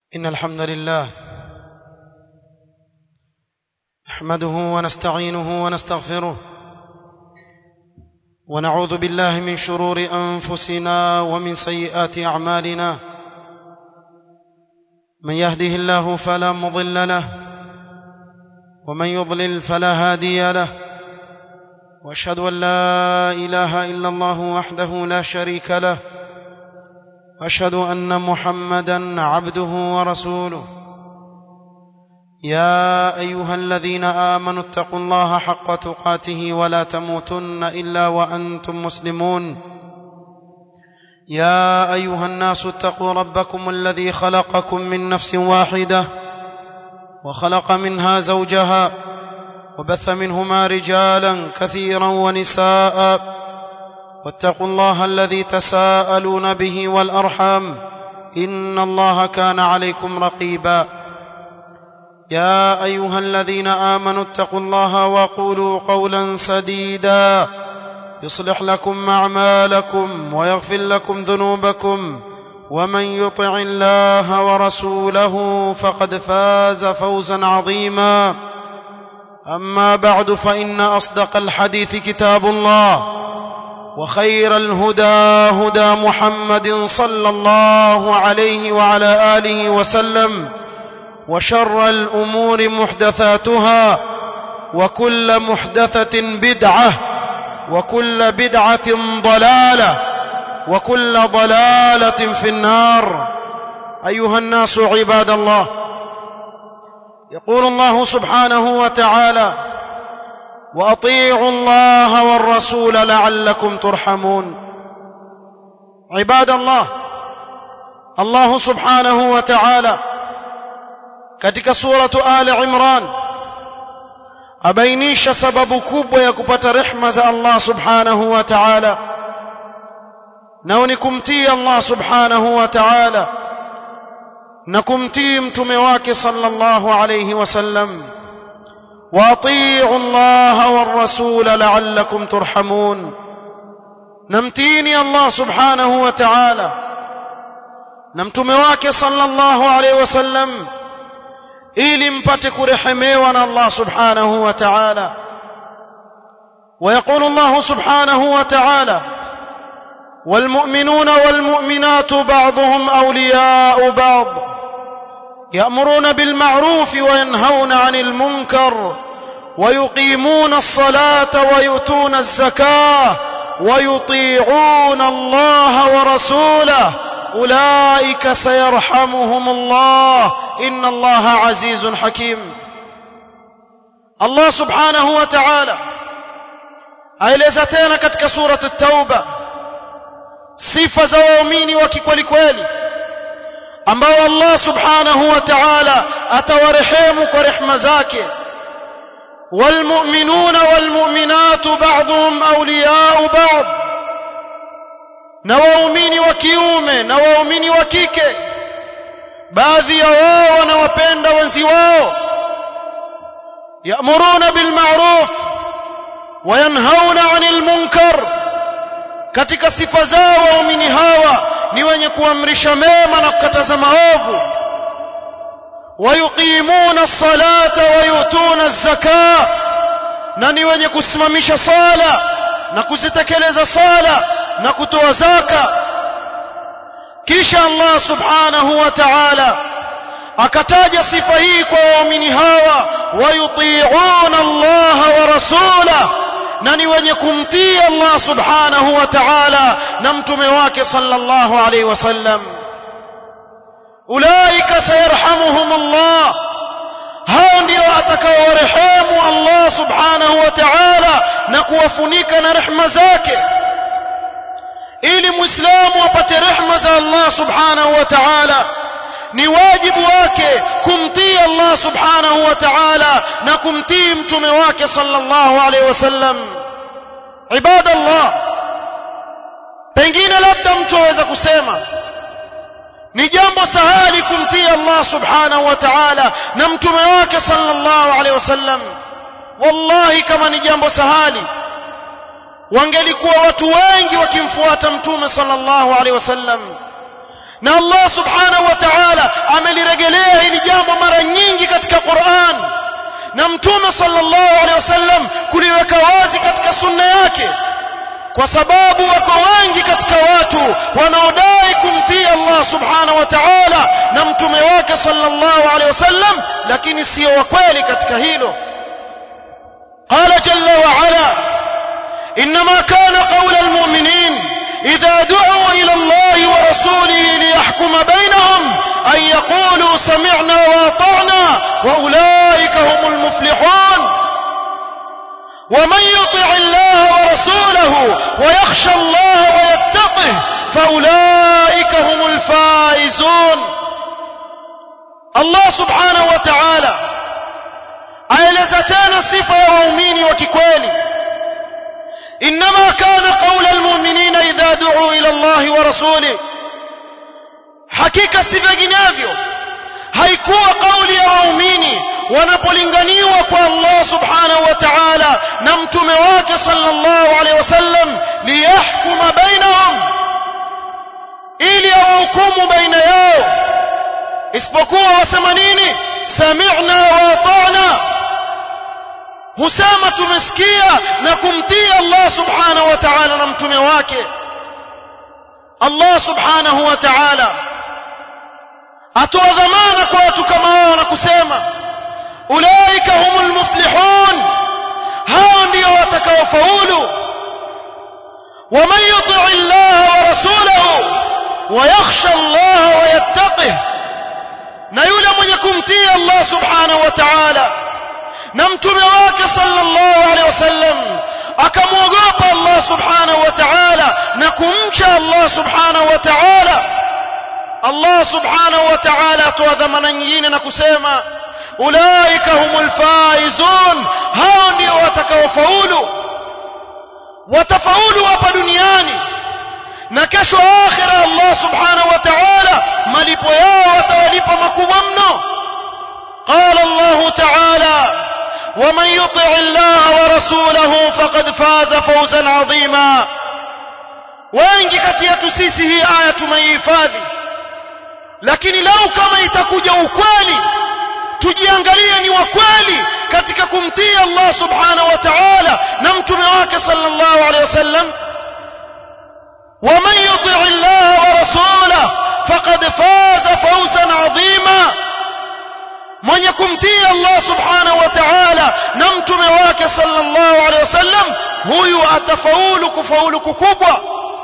إن الحمد لله نحمده ونستعينه ونستغفره ونعوذ بالله من شرور أنفسنا ومن سيئات أعمالنا من يهده الله فلا مضل له ومن يضلل فلا هادي له واشهد ان لا اله الا الله وحده لا شريك له واشهد ان محمدا عبده ورسوله يا ايها الذين امنوا اتقوا الله حق تقاته ولا تموتن الا وانتم مسلمون يا ايها الناس اتقوا ربكم الذي خلقكم من نفس واحده وخلق منها زوجها وبث منهما رجالا كثيرا ونساء واتقوا الله الذي تساءلون به والارحام ان الله كان عليكم رقيبا يا ايها الذين امنوا اتقوا الله وقولوا قولا سديدا يصلح لكم اعمالكم ويغفر لكم ذنوبكم ومن يطع الله ورسوله فقد فاز فوزا عظيما اما بعد فان اصدق الحديث كتاب الله وخير الهدى هدى محمد صلى الله عليه وعلى اله وسلم وشر الامور محدثاتها وكل محدثه بدعه وكل بدعه ضلاله وكل ضلاله في النار ايها الناس عباد الله يقول الله سبحانه وتعالى واطيعوا الله والرسول لعلكم ترحمون عباد الله الله سبحانه وتعالى katika suratu ali imran abainisha sababu kubwa ya kupata rehma za Allah subhanahu wa ta'ala nao ni kumtii Allah subhanahu wa ta'ala na kumtii mtume wake sallallahu alayhi wasallam واطيعوا الله والرسول لعلكم ترحمون نمتيني الله سبحانه وتعالى نمتمه wake sallallahu alayhi wasallam ili mpate kurehemewa na Allah subhanahu wa ta'ala ويقول الله سبحانه وتعالى والمؤمنون والمؤمنات بعضهم اولياء بعض يأمرون بالمعروف وينهون عن المنكر ويقيمون الصلاة ويؤتون الزكاة ويطيعون الله ورسوله أولئك سيرحمهم الله إن الله عزيز حكيم الله سبحانه وتعالى aeleza tena katika surat at-tauba sifa za waumini wa kikweli kweli ambao Allah subhanahu wa ta'ala atawarehemu kwa rehema zake walmu'minuna walmu'minatu ba'dhum awliya'u ba'd na waumini wa kiume na waumini wa kike baadhi ya wao wanawapenda wenzi wao ya'muruna bil ma'ruf wa yanhauna 'anil munkar katika sifa zao waumini hawa ni wenye kuamrisha mema na kukataza maovu wayuqimuna as-salata wayutuna az-zakah na ni wenye kusimamisha sala na kuzitekeleza sala na kutoa zaka kisha Allah subhanahu wa ta'ala akataja sifa hii kwa waumini hawa wayuti'una Allah wa rasulahu na ni wenye kumtii Allah subhanahu wa ta'ala na mtume wake sallallahu alayhi wasallam ulaika sayarhamuhum Allah hao ndio atakaowarehemu Allah subhanahu wa ta'ala na kuwafunika na rehema zake ili muislamu apate rehema za Allah subhanahu wa ta'ala ni wajibu wake kumtii Allah subhanahu wa ta'ala na kumtii mtume wake sallallahu alaihi wasallam ibadallah pengine labda mtu aweza kusema ni jambo sahali kumtii Allah subhanahu wa ta'ala na mtume wake sallallahu alaihi wasallam wallahi kama ni jambo sahali wangelikuwa watu wengi wakimfuata mtume sallallahu alaihi wasallam na Allah subhanahu wa ta'ala ameliregesha hili jambo mara nyingi katika Qur'an na mtume sallallahu alaihi wasallam kuliweka wazi katika sunna yake kwa sababu wako wengi katika watu wanaodai kumtii Allah subhanahu wa ta'ala na mtume wake sallallahu alaihi wasallam lakini sio wa kweli katika hilo قال جل وعلا انما كان قول المؤمنين اذا دعوا الى الله ورسوله ليحكم بينهم ان يقولوا سمعنا واطعنا واولئك هم المفلحون ومن يطع الله ورسوله ويخشى الله ويتقه فاولئك هم الفائزون الله سبحانه وتعالى aeleza tena sifa ya waumini wa kikweli انما كان قول المؤمنين اذا دعوا الى الله ورسوله hakika si vinginevyo haikuwa kauli ya waumini wanapolinganiwa kwa Allah subhanahu wa ta'ala na mtume wake sallallahu alaihi wasallam liyahkuma bainahum ili awahukumu baina yao isipokuwa wasema nini sami'na wa ata'na husema tumesikia na kumtii Allah subhanahu wa ta'ala na mtume wake Allah subhanahu wa ta'ala atoa dhamana kwa watu kama hao na kusema ulaika humul muflihun hao ndio watakaofaulu ومن يطع الله ورسوله ويخشى الله ويتقه na yule mwenye kumtii Allah subhanahu wa ta'ala na mtume wake sallallahu alaihi wasallam akamwogopa Allah subhanahu wa ta'ala na kumcha Allah subhanahu wa ta'ala Allah subhanahu wa ta'ala atoa dhamana nyingine na kusema ulaika humul faizun hao ndio watakaofaulu watafaulu hapa duniani na kesho akhira Allah subhanahu wa ta'ala malipo yao watawalipa makubwa mno قال الله تعالى ومن يطع الله ورسوله فقد فاز فوزا عظيما wengi kati yetu sisi hii aya tumeihifadhi lakini lau kama itakuja ukweli tujiangalie ni wa kweli katika kumtii Allah subhanahu wa ta'ala na mtume wake sallallahu alaihi wasallam ومن يطع الله ورسوله فقد فاز فوزا عظيما mwenye kumtii Allah subhanahu wa ta'ala na mtume wake sallallahu alaihi wasallam huyu atafaulu kufaulu kukubwa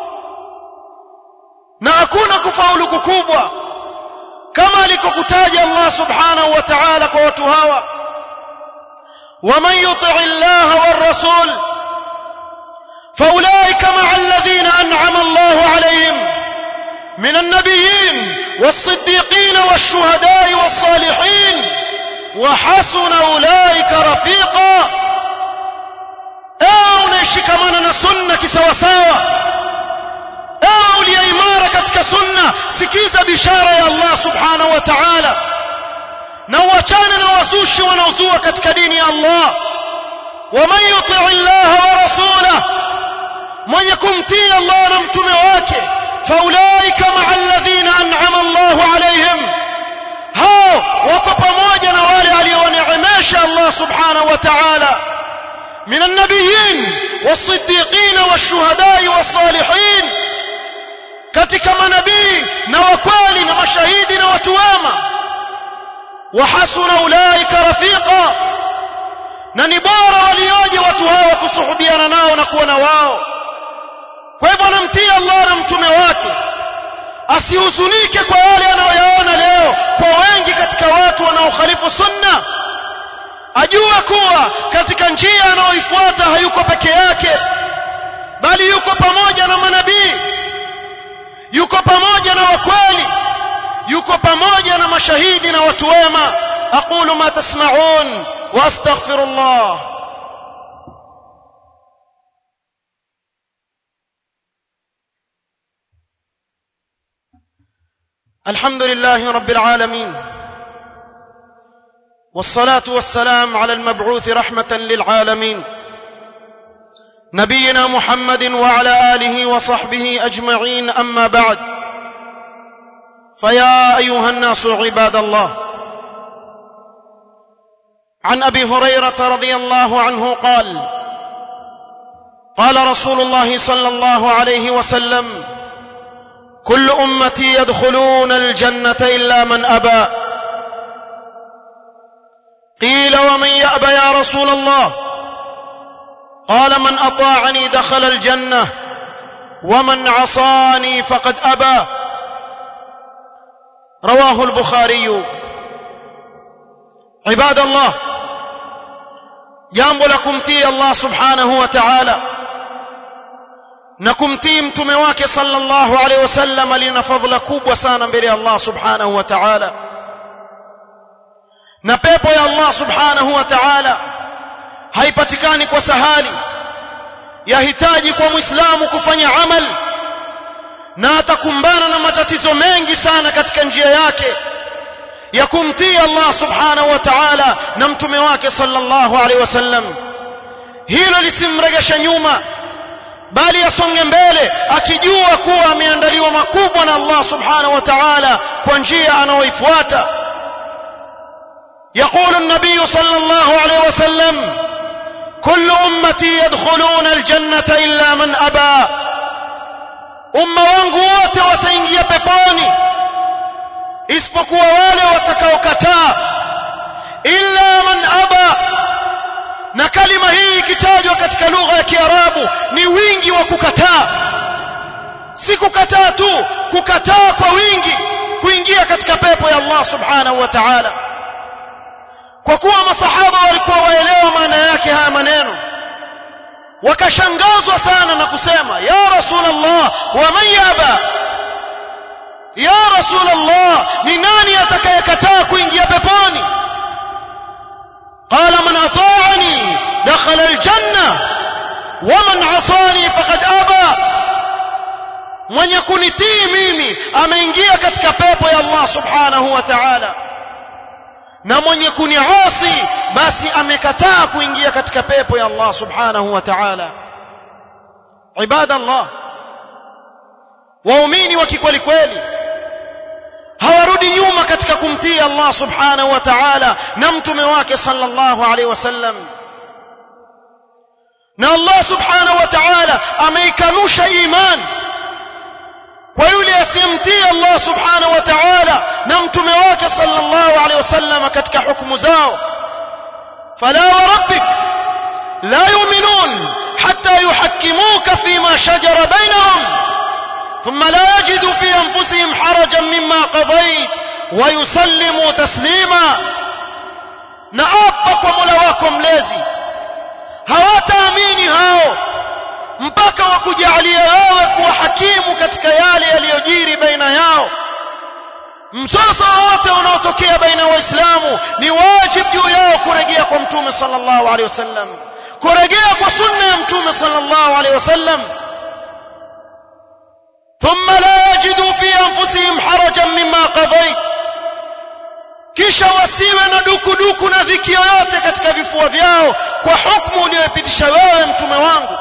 na hakuna kufaulu kukubwa kama alikokutaja Allah subhanahu wa ta'ala kwa watu hawa ومن يطع الله والرسول فاولئك مع الذين انعم الله عليهم من النبيين والصديقين والشهداء والصالحين وحسن اولئك رفيقا ايه unashikamana na sunna kisawasawa ewe uliye imara katika sunna sikiza bishara ya Allah subhanahu wa ta'ala na uachane na wazushi wanaozua katika dini ya Allah waman yuti Allah wa rasulahu mwenye kumtii Allah na mtume wake faulaika ma'a alladhina an'ama Allah alayhim hao wako pamoja na wale aliowaneemesha Allah subhanahu wa ta'ala من النبيين والصديقين والشهداء والصالحين katika manabii na wakweli na mashahidi na watu wema wahasuna ulaika rafiqa na ni bora walioje watu hawa kusuhubiana nao na kuwa na wao kwa hivyo anamtii Allah na mtume wake asihuzunike kwa yale anayoyaona leo kwa wengi katika watu wanaokhalifu sunna ajua kuwa katika njia anayoifuata hayuko peke yake bali yuko pamoja na manabii yuko pamoja na wakweli yuko pamoja na mashahidi na watu wema aqulu ma tasma'un wa astaghfirullah الحمد لله رب العالمين والصلاه والسلام على المبعوث رحمه للعالمين نبينا محمد وعلى اله وصحبه اجمعين اما بعد فيا ايها الناس عباد الله عن ابي هريره رضي الله عنه قال قال رسول الله صلى الله عليه وسلم كل امتي يدخلون الجنه الا من ابى قيل ومن يابى يا رسول الله قال من اطاعني دخل الجنه ومن عصاني فقد ابى رواه البخاري عباد الله jambo la kumtii Allah subhanahu wa ta'ala na kumtii mtume wake sallallahu alaihi wasallam lina fadhila kubwa sana mbele ya Allah subhanahu wa ta'ala na pepo ya Allah subhanahu wa ta'ala haipatikani kwa sahali yahitaji kwa muislamu kufanya amal na atakumbana na matatizo mengi sana katika njia yake ya kumtii Allah subhanahu wa ta'ala na mtume wake sallallahu alaihi wasallam hilo lisimregesha nyuma bali asonge mbele akijua kuwa ameandaliwa makubwa na Allah subhanahu wa ta'ala kwa njia anayoifuata يقول النبي صلى الله عليه وسلم كل امتي يدخلون الجنه الا من ابى umma wangu wote wataingia peponi isipokuwa wale watakaokataa illa man aba na kalima hii ikitajwa katika lugha ya kiarabu ni wingi wa kukataa si kukataa tu kukataa kwa wingi kuingia katika pepo ya Allah subhanahu wa ta'ala kwa kuwa masahaba walikuwa waelewa maana yake haya maneno wakashangazwa sana na kusema ya rasulullah wa man yaba ya rasulullah ni nani atakayekataa kuingia peponi qala man ata'ani dakhala aljanna wa man 'asani faqad aba mwenye kunitii mimi ameingia katika pepo ya Allah subhanahu wa ta'ala na mwenye kuniasi basi amekataa kuingia katika pepo ya Allah subhanahu wa ta'ala ibadallah waumini wa kikweli kweli hawarudi nyuma katika kumtii Allah subhanahu wa ta'ala na mtume wake sallallahu alaihi wasallam na Allah subhanahu wa ta'ala ameikanusha imani kwa yule asiyemtii Allah subhanahu wa ta'ala na mtume wake sallallahu alaihi wasallam katika hukumu zao fala wa rabbik la yu'minun hatta yuhakkimuka fima shajara bainahum thumma la yajidu fi anfusihim harajan mimma qadayt wa yusallimu taslima na apa kwa Mola wako mlezi hawataamini hao mpaka wakujalia wewe kuwa hakimu katika yale yaliyojiri baina yao mzozo wote unaotokea baina ya waislamu ni wajibu juu yao kurejea kwa mtume sallallahu alaihi wasallam kurejea kwa sunna ya mtume sallallahu alaihi wasallam ثم لا يجدوا في انفسهم حرجا مما قضيت kisha wasiwe na dukuduku na dhiki yoyote katika vifua vyao kwa hukumu uliyopitisha wewe mtume wangu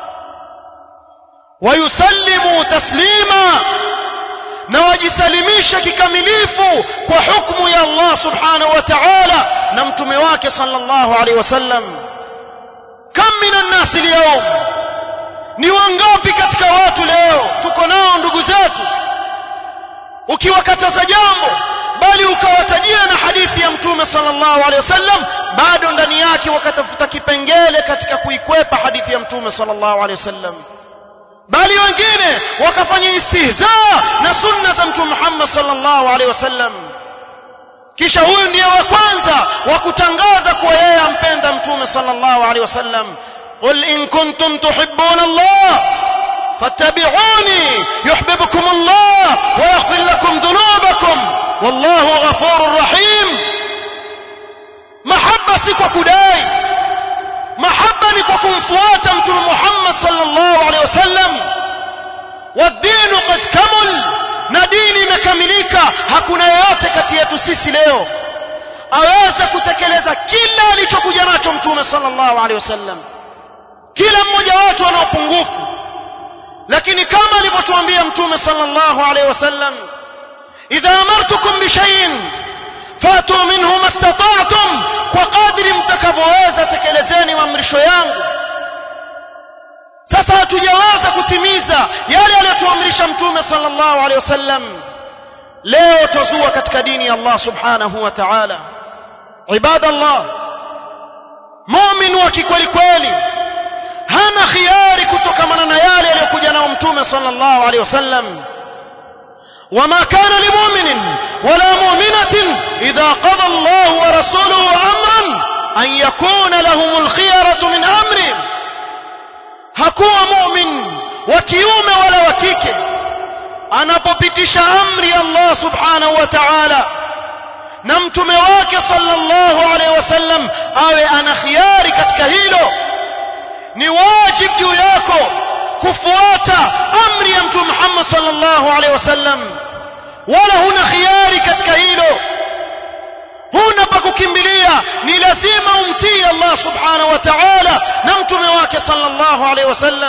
wayusallimu taslima na wajisalimisha kikamilifu kwa hukumu ya Allah subhanahu wa ta'ala na mtume wake sallallahu alaihi wasallam kam minan nasi leo ni wangapi katika watu leo tuko nao ndugu zetu ukiwakataza jambo bali ukawatajia na hadithi ya mtume sallallahu alaihi wasallam bado ndani yake wakatafuta kipengele katika kuikwepa hadithi ya mtume sallallahu alaihi wasallam bali wengine wakafanya istihza na sunna za mtume Muhammad sallallahu alaihi wasallam kisha huyu ndiye wa kwanza wa kutangaza kuwa yeye ampenda mtume sallallahu alaihi wasallam qul in kuntum tuhibbuna Allah fattabi'uni yuhibbukum Allah wa yaghfir lakum dhunubakum wallahu ghafurur rahim mahabba si kwa kudai mahaba ni kwa kumfuata mtume Muhammad sallallahu alaihi wasallam wadinu qad kamul na dini imekamilika hakuna yeyote kati yetu sisi leo aweza kutekeleza kila alichokuja nacho mtume sallallahu alaihi wasallam kila mmoja wetu ana upungufu lakini kama alivyotuambia mtume sallallahu alaihi wasallam idha amartukum bi shay'in fatu minhu mastata'tum kwa kadri mtakavyoweza tekelezeni maamrisho yangu sasa hatujaweza kutimiza yale aliyotuamrisha mtume sallallahu alaihi wasallam leo tuzua katika dini ya Allah subhanahu wa ta'ala ibadallah mu'min wa kikweli kweli hana khiari kutokamana na yale aliyokuja nao mtume sallallahu alaihi wasallam وما كان لمؤمن ولا مؤمنة إذا قضى الله ورسوله أمرا أن يكون لهم الخيرة من أمرهم hakuwa mu'min wa kiume wala wa kike anapopitisha amri Allah subhanahu wa ta'ala na mtume wake sallallahu alaihi wasallam awe ana khiari katika hilo ni wajib juu yako kufuata amri ya mtume Muhammad sallallahu alaihi wasallam wala huna khiari katika hilo huna pa kukimbilia ni lazima umtii Allah subhanahu wa ta'ala na mtume wake sallallahu alaihi wasallam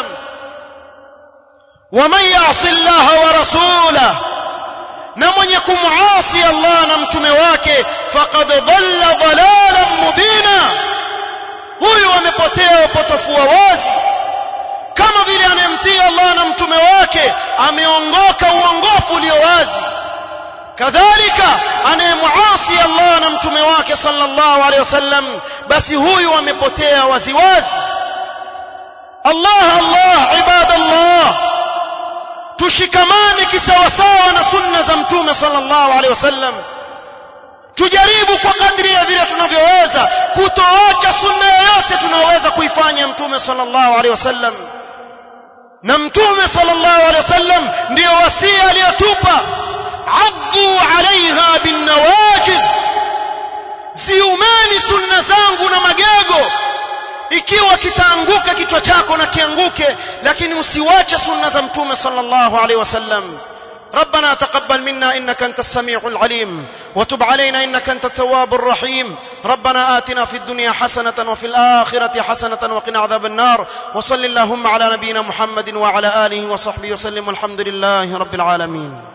ومن يعص الله ورسوله na mwenye kumuasi Allah na mtume wake faqad dhalla dhalalan mubina huyu amepotea upotofu wa wazi kama vile anayemtii Allah na mtume wake ameongoka uongofu ulio wazi kadhalika anayemuasi Allah na mtume wake sallallahu alaihi wasallam basi huyu amepotea waziwazi Allah Allah ibadallah tushikamane kisawasawa na sunna za mtume sallallahu alaihi wasallam tujaribu kwa kadri ya vile tunavyoweza kutoacha sunna yoyote tunayoweza kuifanya mtume sallallahu alaihi wasallam na mtume sallallahu alaihi wasallam ndio wasia aliyotupa addu alaiha binnawajid ziumeni sunna zangu na magego ikiwa kitaanguka kichwa chako na kianguke lakini usiwache sunna za mtume sallallahu alaihi wasallam ربنا تقبل منا انك انت السميع العليم وتب علينا انك انت التواب الرحيم ربنا آتنا في الدنيا حسنة وفي الآخرة حسنة وقنا عذاب النار وصل اللهم على نبينا محمد وعلى آله وصحبه وسلم والحمد لله رب العالمين